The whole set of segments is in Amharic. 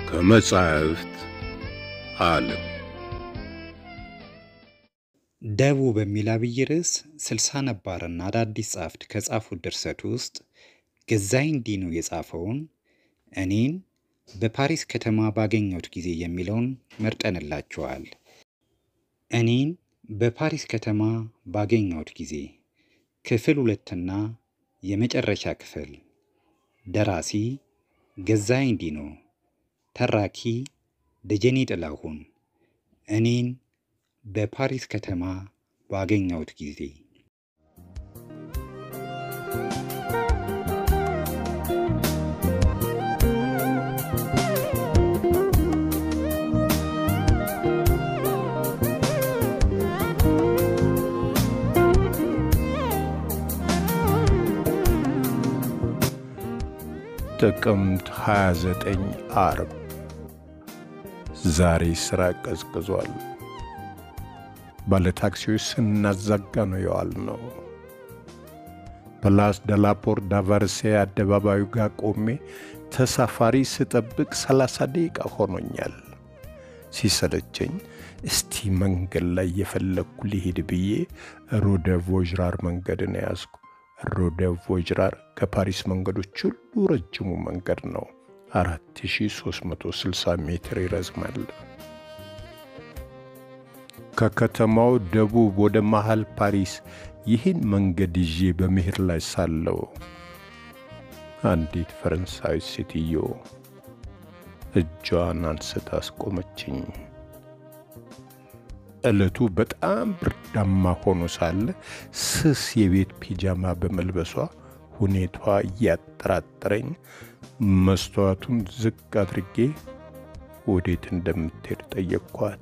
ከመጻሕፍት ዓለም ደቡ በሚል አብይ ርዕስ ስልሳ ነባርና አዳዲስ ጸሐፍት ከጻፉት ድርሰት ውስጥ ገዛኸኝ ዲኑ የጻፈውን እኔን በፓሪስ ከተማ ባገኘሁት ጊዜ የሚለውን መርጠንላችኋል። እኔን በፓሪስ ከተማ ባገኘሁት ጊዜ ክፍል ሁለትና የመጨረሻ ክፍል። ደራሲ ገዛኸኝ ዲኑ፣ ተራኪ ደጀኔ ጥላሁን። እኔን በፓሪስ ከተማ ባገኘሁት ጊዜ ጥቅምት 29 ዓርብ። ዛሬ ሥራ ቀዝቅዟል። ባለታክሲዎች ስናዛጋ ነው የዋልነው። ፕላስ ደላፖር ዳቫርሴ አደባባዩ ጋር ቆሜ ተሳፋሪ ስጠብቅ 30 ደቂቃ ሆኖኛል። ሲሰለቸኝ እስቲ መንገድ ላይ የፈለግኩ ሊሄድ ብዬ ሮደ ቮዥራር መንገድን ያዝኩ። ሮደ ቮጅራር ከፓሪስ መንገዶች ሁሉ ረጅሙ መንገድ ነው። 4360 ሜትር ይረዝማል። ከከተማው ደቡብ ወደ መሃል ፓሪስ ይህን መንገድ ይዤ በመሄድ ላይ ሳለው አንዲት ፈረንሳዊ ሴትዮ እጇን አንስታ አስቆመችኝ። ዕለቱ በጣም ብርዳማ ሆኖ ሳለ ስስ የቤት ፒጃማ በመልበሷ ሁኔቷ እያጠራጠረኝ መስተዋቱን ዝቅ አድርጌ ወዴት እንደምትሄድ ጠየቅኳት።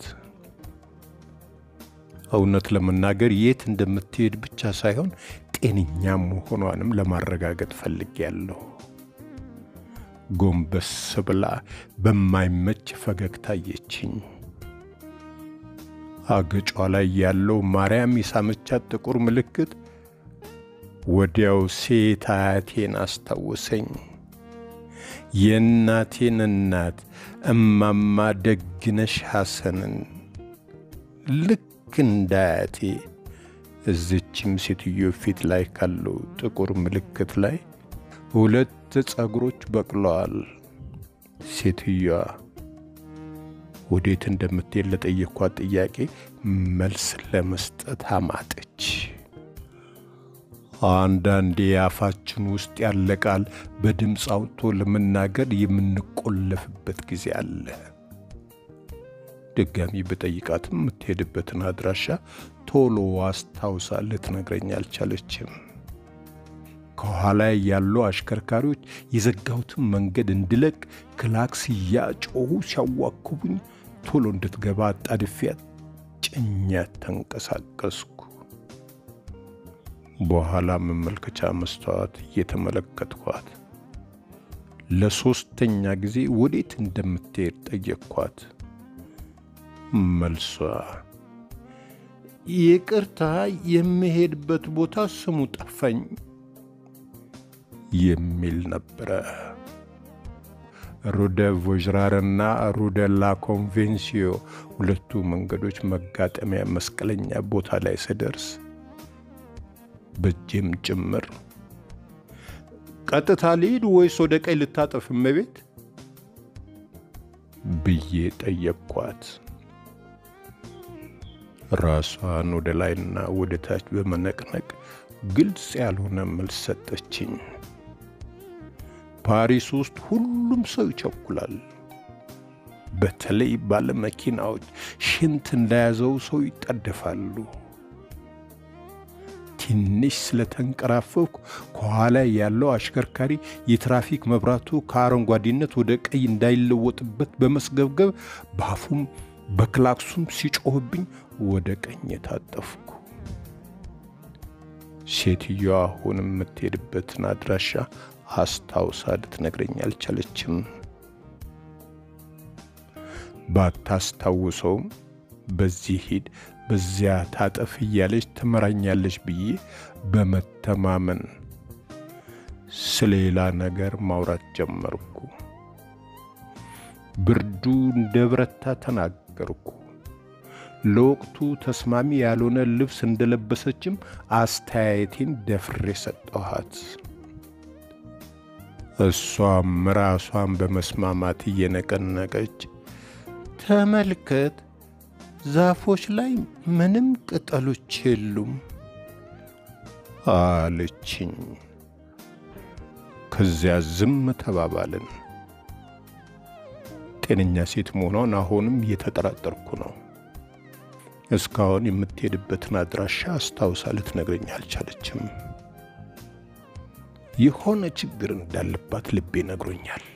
እውነት ለመናገር የት እንደምትሄድ ብቻ ሳይሆን ጤነኛ መሆኗንም ለማረጋገጥ ፈልጌያለሁ። ጎንበስ ብላ በማይመች ፈገግታ አየችኝ። አገጯ ላይ ያለው ማርያም የሳመቻት ጥቁር ምልክት ወዲያው ሴት አያቴን አስታወሰኝ። የእናቴን እናት እማማ ደግነሽ ሐሰንን ልክ እንደ አያቴ እዚችም ሴትዮ ፊት ላይ ካለው ጥቁር ምልክት ላይ ሁለት ጸጉሮች በቅለዋል። ሴትዮዋ ወዴት እንደምትሄድ ለጠየኳት ጥያቄ መልስ ለመስጠት አማጠች። አንዳንዴ አፋችን ውስጥ ያለ ቃል በድምፅ አውጥቶ ለመናገር የምንቆለፍበት ጊዜ አለ። ድጋሚ በጠይቃትም የምትሄድበትን አድራሻ ቶሎ አስታውሳ ልትነግረኝ አልቻለችም። ከኋላ ያሉ አሽከርካሪዎች የዘጋሁትን መንገድ እንድለቅ ክላክስ እያጮሁ ሲያዋክቡኝ ቶሎ እንድትገባ አጣድፊያት ጭኛት ተንቀሳቀስኩ። በኋላ መመልከቻ መስተዋት እየተመለከትኳት ለሦስተኛ ጊዜ ወዴት እንደምትሄድ ጠየቅኳት። መልሷ ይቅርታ፣ የምሄድበት ቦታ ስሙ ጠፋኝ የሚል ነበረ። ሩደ ቮዥራርና ሩደ ላ ኮንቬንሲዮ ሁለቱ መንገዶች መጋጠሚያ መስቀለኛ ቦታ ላይ ስደርስ በእጄም ጭምር ቀጥታ ልሂድ ወይስ ወደ ቀኝ ልታጠፍ እመቤት ብዬ ጠየቅኳት። ራሷን ወደ ላይና ወደ ታች በመነቅነቅ ግልጽ ያልሆነ መልስ ሰጠችኝ። ፓሪስ ውስጥ ሁሉም ሰው ይቸኩላል። በተለይ ባለመኪናዎች ሽንት እንደያዘው ሰው ይጣደፋሉ። ትንሽ ስለተንቀራፈፍኩ ከኋላ ያለው አሽከርካሪ የትራፊክ መብራቱ ከአረንጓዴነት ወደ ቀይ እንዳይለወጥበት በመስገብገብ በአፉም በክላክሱም ሲጮህብኝ ወደ ቀኝ የታጠፍኩ። ሴትዮዋ አሁን የምትሄድበትን አድራሻ አስታውሳ ልትነግረኝ አልቻለችም። ባታስታውሰውም በዚህ ሂድ በዚያ ታጠፍ እያለች ትመራኛለች ብዬ በመተማመን ስለሌላ ነገር ማውራት ጀመርኩ። ብርዱ እንደ ብረታ ተናገርኩ። ለወቅቱ ተስማሚ ያልሆነ ልብስ እንደለበሰችም አስተያየቴን ደፍሬ ሰጠኋት። እሷም ራሷን በመስማማት እየነቀነቀች ተመልከት፣ ዛፎች ላይ ምንም ቅጠሎች የሉም አለችኝ። ከዚያ ዝም ተባባልን። ጤነኛ ሴት መሆኗን አሁንም እየተጠራጠርኩ ነው። እስካሁን የምትሄድበትን አድራሻ አስታውሳ ልትነግረኝ አልቻለችም። የሆነ ችግር እንዳለባት ልቤ ነግሮኛል።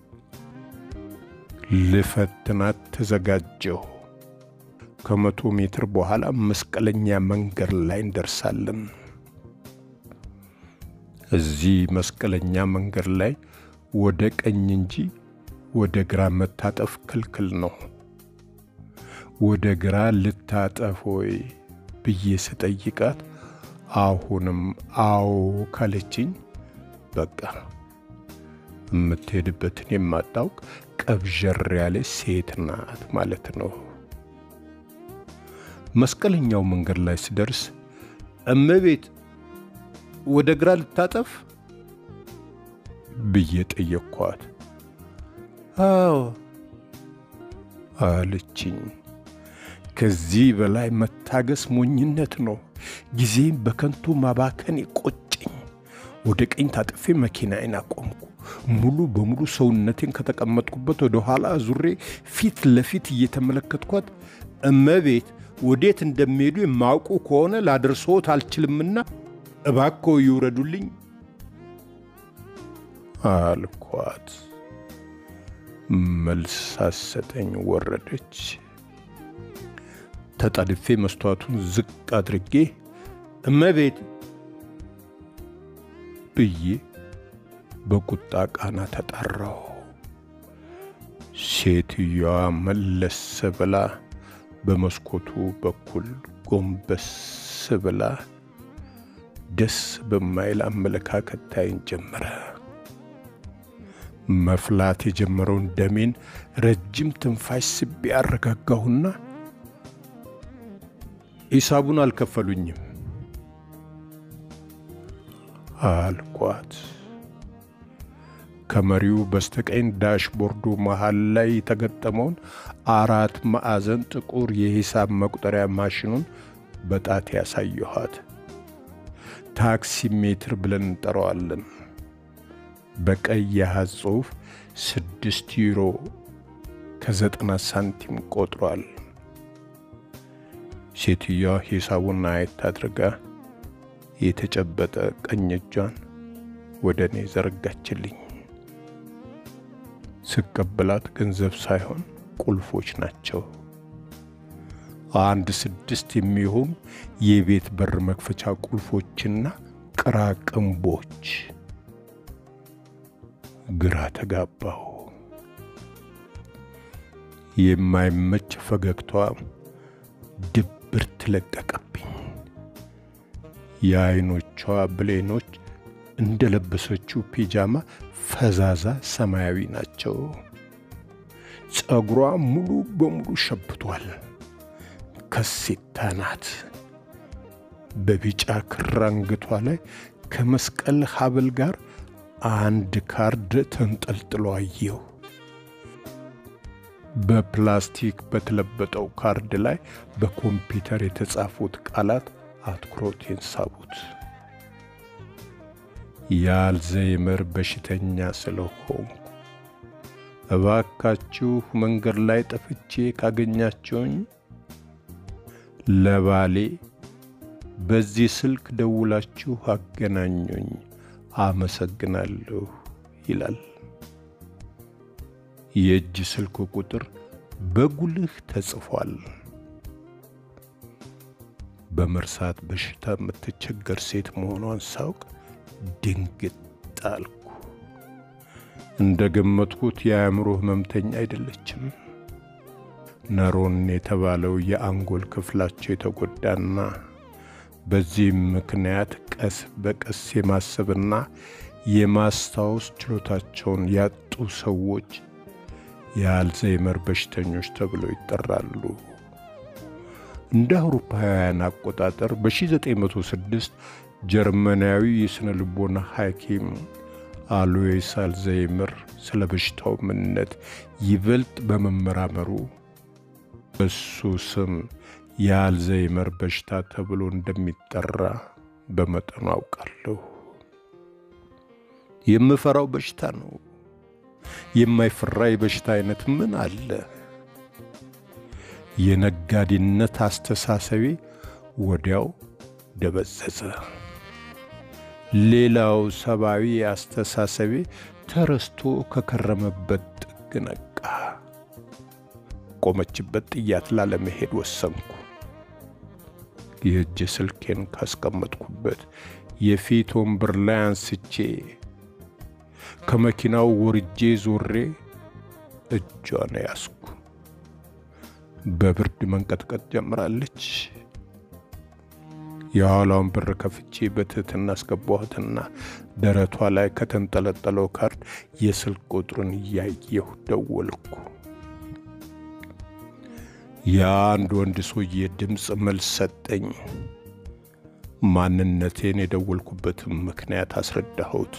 ልፈትናት ተዘጋጀሁ። ከመቶ ሜትር በኋላ መስቀለኛ መንገድ ላይ እንደርሳለን። እዚህ መስቀለኛ መንገድ ላይ ወደ ቀኝ እንጂ ወደ ግራ መታጠፍ ክልክል ነው። ወደ ግራ ልታጠፍ ወይ ብዬ ስጠይቃት አሁንም አዎ ካለችኝ በቃ የምትሄድበትን የማታውቅ ቀብዠር ያለች ሴት ናት ማለት ነው። መስቀለኛው መንገድ ላይ ስደርስ እመቤት ወደ ግራ ልታጠፍ ብዬ ጠየቅኳት። አዎ አለችኝ። ከዚህ በላይ መታገስ ሞኝነት ነው። ጊዜም በከንቱ ማባከን ቆጨኝ። ወደ ቀኝ ታጥፌ መኪናዬን አቆምኩ። ሙሉ በሙሉ ሰውነቴን ከተቀመጥኩበት ወደ ኋላ ዙሬ ፊት ለፊት እየተመለከትኳት እመቤት ወዴት እንደሚሄዱ የማውቁ ከሆነ ላደርሶት አልችልምና እባክዎ ይውረዱልኝ አልኳት። መልስ ሳሰጠኝ ወረደች። ተጣድፌ መስተዋቱን ዝቅ አድርጌ እመቤት ብዬ በቁጣ ቃና ተጣራሁ። ሴትዮዋ መለስ ብላ በመስኮቱ በኩል ጎንበስ ብላ ደስ በማይል አመለካከት ታይን ጀመረ። መፍላት የጀመረውን ደሜን ረጅም ትንፋሽ ስቤ አረጋጋሁና ሂሳቡን አልከፈሉኝም አልኳት። ከመሪው በስተቀኝ ዳሽቦርዱ መሃል ላይ የተገጠመውን አራት ማዕዘን ጥቁር የሂሳብ መቁጠሪያ ማሽኑን በጣት ያሳየኋት። ታክሲ ሜትር ብለን እንጠራዋለን። በቀይ የአሃዝ ጽሑፍ ስድስት ዩሮ ከዘጠና ሳንቲም ቆጥሯል። ሴትዮዋ ሂሳቡን አየት አድርጋ የተጨበጠ ቀኝ እጇን ወደ እኔ ዘረጋችልኝ። ስቀበላት ገንዘብ ሳይሆን ቁልፎች ናቸው። አንድ ስድስት የሚሆኑ የቤት በር መክፈቻ ቁልፎችና ቅራቅንቦች። ግራ ተጋባሁ። የማይመች ፈገግታዋ ድብርት ለቀቀብኝ። የአይኖቿ ብሌኖች እንደለበሰችው ፒጃማ ፈዛዛ ሰማያዊ ናቸው። ጸጉሯ ሙሉ በሙሉ ሸብቷል። ከሴታ ናት። በቢጫ ክር አንገቷ ላይ ከመስቀል ሐብል ጋር አንድ ካርድ ተንጠልጥሎ አየሁ። በፕላስቲክ በተለበጠው ካርድ ላይ በኮምፒውተር የተጻፉት ቃላት አትኩሮቴን ሳቡት። የአልዛይመር በሽተኛ ስለሆንኩ እባካችሁ መንገድ ላይ ጠፍቼ ካገኛችሁኝ ለባሌ በዚህ ስልክ ደውላችሁ አገናኙኝ፣ አመሰግናለሁ ይላል። የእጅ ስልክ ቁጥር በጉልህ ተጽፏል። በመርሳት በሽታ የምትቸገር ሴት መሆኗን ሳውቅ ድንግጥ አልኩ። እንደ ገመትኩት የአእምሮ ህመምተኛ አይደለችም። ነሮን የተባለው የአንጎል ክፍላቸው የተጎዳና በዚህም ምክንያት ቀስ በቀስ የማሰብና የማስታወስ ችሎታቸውን ያጡ ሰዎች የአልዛይመር በሽተኞች ተብለው ይጠራሉ። እንደ አውሮፓውያን አቆጣጠር በ1906 ጀርመናዊ የሥነ ልቦና ሐኪም አሎይስ አልዛይመር ስለ በሽታው ምንነት ይበልጥ በመመራመሩ በሱ ስም የአልዛይመር በሽታ ተብሎ እንደሚጠራ በመጠኑ አውቃለሁ። የምፈራው በሽታ ነው። የማይፈራ የበሽታ አይነት ምን አለ? የነጋዴነት አስተሳሰቤ ወዲያው ደበዘዘ። ሌላው ሰብአዊ አስተሳሰቤ ተረስቶ ከከረመበት ጥግ ነቃ። ቆመችበት ጥያት ላለመሄድ ወሰንኩ። የእጅ ስልኬን ካስቀመጥኩበት የፊት ወንበር ላይ አንስቼ ከመኪናው ወርጄ ዞሬ እጇን ያዝኩ። በብርድ መንቀጥቀጥ ጀምራለች። የኋላውን በር ከፍቼ በትህትና አስገባኋትና ደረቷ ላይ ከተንጠለጠለው ካርድ የስልክ ቁጥሩን እያየሁ ደወልኩ። የአንድ ወንድ ሰውዬ ድምፅ መልስ ሰጠኝ። ማንነቴን የደወልኩበትም ምክንያት አስረዳሁት።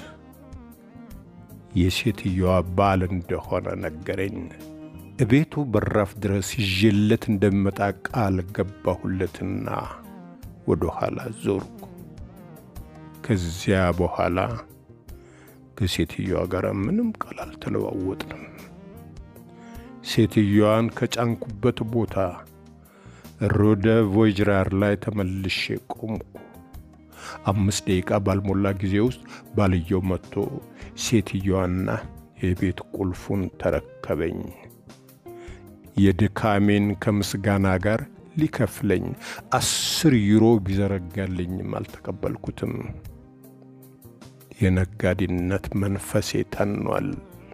የሴትየዋ ባል እንደሆነ ነገረኝ። እቤቱ በራፍ ድረስ ይዤለት እንደሚመጣ ቃል ገባሁለትና ወደ ኋላ ዞርኩ። ከዚያ በኋላ ከሴትየዋ ጋር ምንም ቃል አልተለዋወጥንም። ሴትየዋን ከጫንኩበት ቦታ ሮደ ቮይጅራር ላይ ተመልሼ ቆምኩ። አምስት ደቂቃ ባልሞላ ጊዜ ውስጥ ባልየው መጥቶ ሴትየዋና የቤት ቁልፉን ተረከበኝ። የድካሜን ከምስጋና ጋር ሊከፍለኝ አስር ዩሮ ቢዘረጋልኝም አልተቀበልኩትም። የነጋዴነት መንፈሴ ተኗል።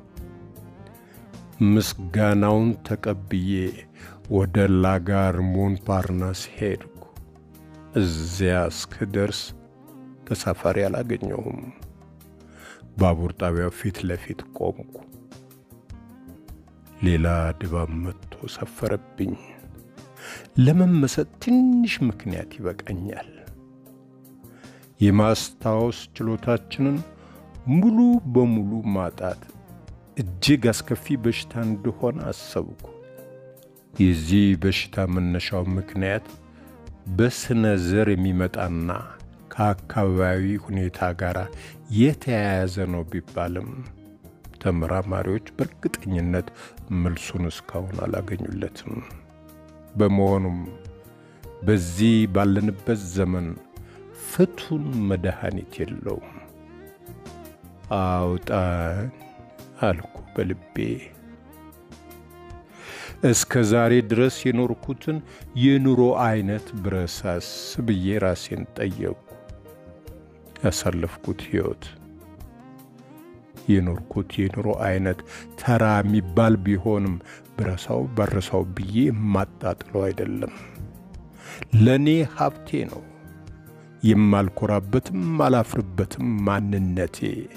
ምስጋናውን ተቀብዬ ወደ ላጋር ሞንፓርናስ ሄድኩ። እዚያ እስክደርስ ተሳፋሪ አላገኘሁም። ባቡር ጣቢያው ፊት ለፊት ቆምኩ። ሌላ ድባብ መጥቶ ሰፈረብኝ። ለመመሰጥ ትንሽ ምክንያት ይበቃኛል። የማስታወስ ችሎታችንን ሙሉ በሙሉ ማጣት እጅግ አስከፊ በሽታ እንደሆነ አሰብኩ። የዚህ በሽታ መነሻው ምክንያት በስነ ዘር የሚመጣና ከአካባቢ ሁኔታ ጋር የተያያዘ ነው ቢባልም ተመራማሪዎች በእርግጠኝነት መልሱን እስካሁን አላገኙለትም። በመሆኑም በዚህ ባለንበት ዘመን ፍቱን መድኃኒት የለውም። አውጣኝ አልኩ በልቤ። እስከ ዛሬ ድረስ የኖርኩትን የኑሮ አይነት ብረሳስ ብዬ ራሴን ጠየቁ። ያሳለፍኩት ሕይወት የኖርኩት የኑሮ አይነት ተራ የሚባል ቢሆንም ብረሳው በረሳው ብዬ የማጣጥለው አይደለም። ለእኔ ሀብቴ ነው። የማልኮራበትም አላፍርበትም ማንነቴ።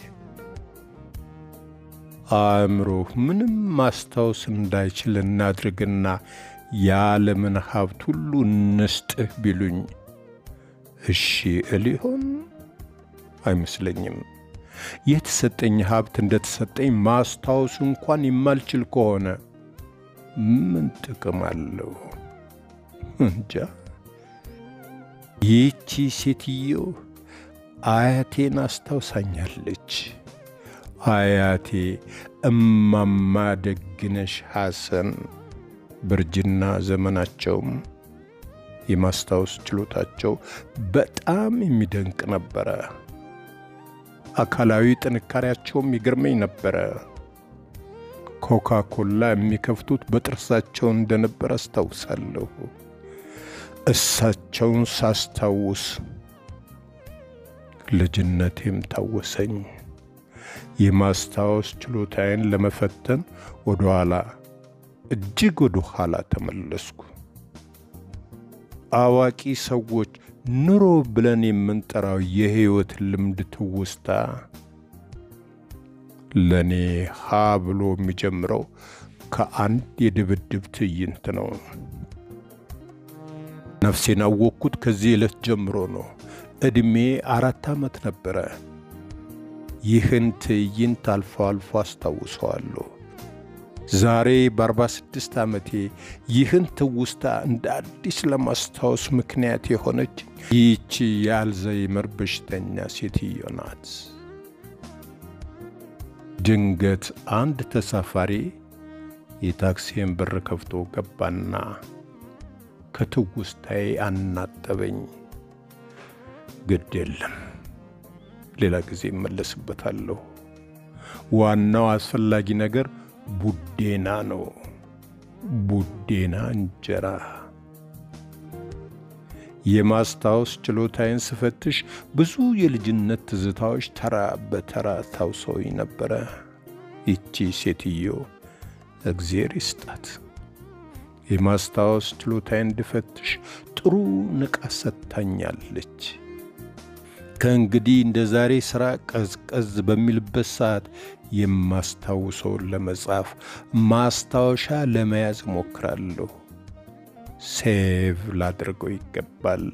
አእምሮህ ምንም ማስታወስ እንዳይችል እናድርግና የዓለምን ሀብት ሁሉ እንስጥህ ቢሉኝ እሺ እል ይሆን? አይመስለኝም። የተሰጠኝ ሀብት እንደተሰጠኝ ማስታወሱ እንኳን የማልችል ከሆነ ምን ጥቅም አለው? እንጃ። ይህቺ ሴትዮ አያቴን አስታውሳኛለች። አያቴ እማማ ደግነሽ ሐሰን በእርጅና ዘመናቸውም የማስታወስ ችሎታቸው በጣም የሚደንቅ ነበረ። አካላዊ ጥንካሬያቸውም ይገርመኝ ነበረ። ኮካ ኮላ የሚከፍቱት በጥርሳቸው እንደነበር አስታውሳለሁ። እሳቸውን ሳስታውስ ልጅነቴም ታወሰኝ። የማስታወስ ችሎታዬን ለመፈተን ወደ ኋላ እጅግ ወደ ኋላ ተመለስኩ። አዋቂ ሰዎች ኑሮ ብለን የምንጠራው የሕይወት ልምድ ትውስታ ለእኔ ሀ ብሎ የሚጀምረው ከአንድ የድብድብ ትዕይንት ነው። ነፍሴን አወቅኩት ከዚህ ዕለት ጀምሮ ነው። ዕድሜ አራት ዓመት ነበረ። ይህን ትዕይንት አልፎ አልፎ አስታውሰዋለሁ። ዛሬ በ46 ዓመቴ ይህን ትውስታ እንደ አዲስ ለማስታወስ ምክንያት የሆነች ይህቺ የአልዛይመር በሽተኛ ሴትዮ ናት። ድንገት አንድ ተሳፋሪ የታክሲን በር ከፍቶ ገባና ከትውስታዬ አናጠበኝ። ግድ የለም ሌላ ጊዜ እመለስበታለሁ። ዋናው አስፈላጊ ነገር ቡዴና ነው። ቡዴና እንጀራ። የማስታወስ ችሎታዬን ስፈትሽ ብዙ የልጅነት ትዝታዎች ተራ በተራ ታውሰውኝ ነበረ። ይቺ ሴትዮ እግዜር ይስጣት የማስታወስ ችሎታዬን እንድፈትሽ ጥሩ ንቃት ሰጥታኛለች። ከእንግዲህ እንደ ዛሬ ሥራ ቀዝቀዝ በሚልበት ሰዓት የማስታውሰውን ለመጻፍ ማስታወሻ ለመያዝ እሞክራለሁ። ሴቭ ላድርገው ይገባል።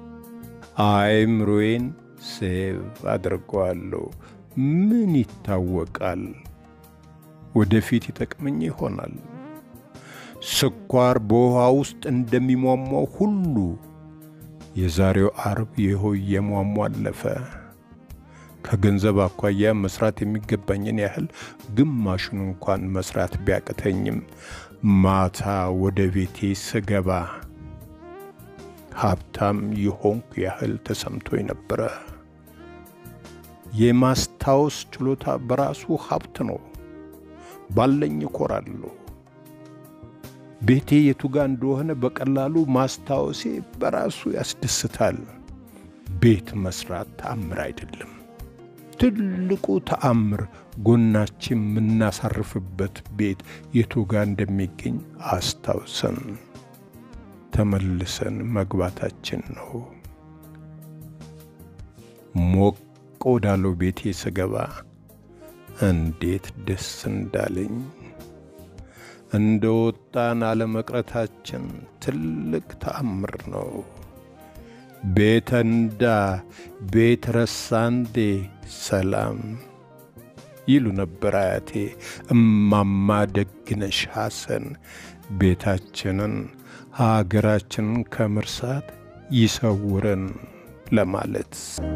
አይምሮዬን ሴቭ አድርገዋለሁ። ምን ይታወቃል፣ ወደፊት ይጠቅመኝ ይሆናል። ስኳር በውሃ ውስጥ እንደሚሟሟው ሁሉ የዛሬው አርብ ይኸው እየሟሟ አለፈ። ከገንዘብ አኳያ መስራት የሚገባኝን ያህል ግማሹን እንኳን መስራት ቢያቅተኝም ማታ ወደ ቤቴ ስገባ ሀብታም የሆንኩ ያህል ተሰምቶኝ ነበረ። የማስታወስ ችሎታ በራሱ ሀብት ነው። ባለኝ እኮራለሁ። ቤቴ የቱ ጋ እንደሆነ በቀላሉ ማስታወሴ በራሱ ያስደስታል። ቤት መስራት ተአምር አይደለም። ትልቁ ተአምር ጎናችን የምናሳርፍበት ቤት የቱ ጋ እንደሚገኝ አስታውሰን ተመልሰን መግባታችን ነው። ሞቅ ወዳለው ቤቴ ስገባ እንዴት ደስ እንዳለኝ እንደ ወጣን አለመቅረታችን ትልቅ ተአምር ነው። ቤተንዳ ቤት ረሳንዴ ሰላም ይሉ ነበር አያቴ እማማ ደግነሽ ሐሰን። ቤታችንን ሀገራችንን ከመርሳት ይሰውረን ለማለት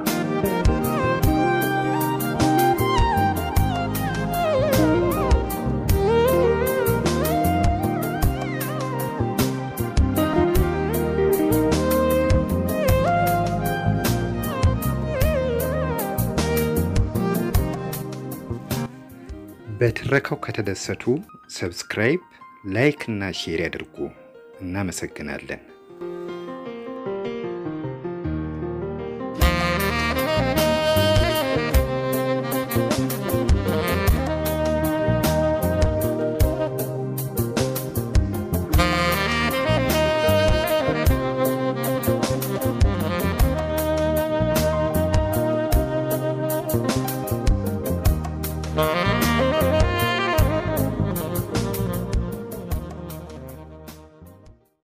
በትረካው ከተደሰቱ ሰብስክራይብ፣ ላይክ እና ሼር ያድርጉ። እናመሰግናለን።